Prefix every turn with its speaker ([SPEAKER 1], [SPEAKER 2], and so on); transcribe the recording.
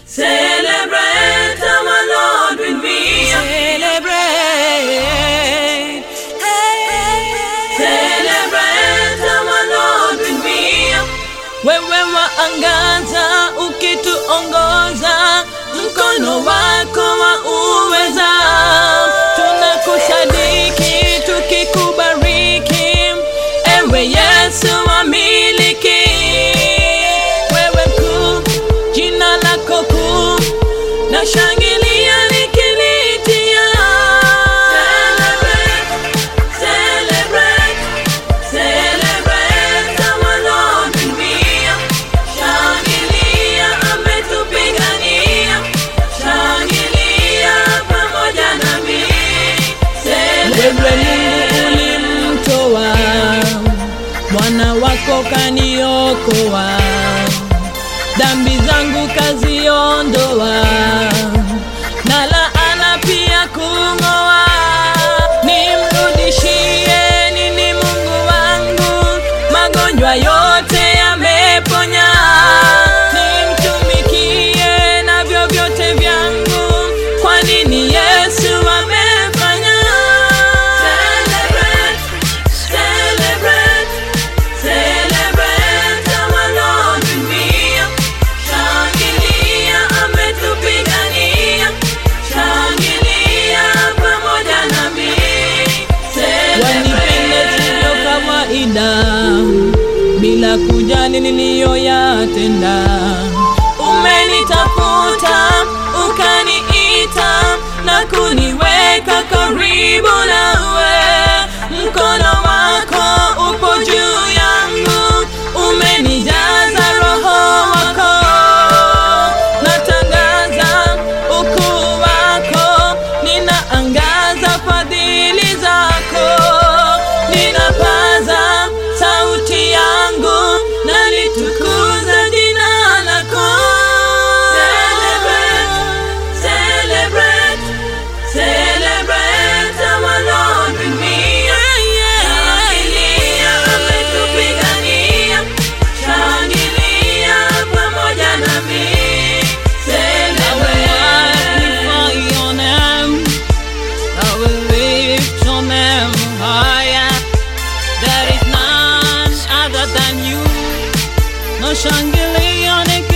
[SPEAKER 1] Celebrate our Lord with me.
[SPEAKER 2] Celebrate.
[SPEAKER 1] Celebrate our Lord with me.
[SPEAKER 2] Wewe waangaza ukituongoza, mkono wako wa uweza, tunakusadiki tukikubariki, ewe Yesu wamiliki. Wewe mkuu, jina lako kuu, na shangilia nikilitia.
[SPEAKER 1] Celebrate, celebrate, celebrate our Lord with me. Shangilia ametupigania, shangilia pamoja nami.
[SPEAKER 2] Wewe
[SPEAKER 1] Celebrate,
[SPEAKER 2] Mungu ulimtoa mwana wako kaniokoa, dhambi zangu kaziondoa, na laana pia kung'oa. Nimrudishie nini Mungu wangu? Magonjwa yote yameponya. Nimtumikie na vyovyote vyangu, kwa nini Yesu amefanya.
[SPEAKER 1] celebrate, celebrate, celebrate our Lord with me. Shangilia ametupigania, shangilia pamoja nami.
[SPEAKER 2] wanipende sivyo kawaida, bila kujali niliyoyatenda. Umenitafuta ukaniita na kuniweka karibu nawe, mkono wako upo juu yangu, umenijaza roho wako, natangaza ukuu wako, ninaangaza fadhili zako, ninapaza sauti yangu, nalitukuza jina lako.
[SPEAKER 1] Celebrate, celebrate, celebrate our Lord with me. Shangilia ametupigania, shangilia pamoja nami.
[SPEAKER 2] I will magnify your name. I will lift your name higher. There is none other than you. No shangilia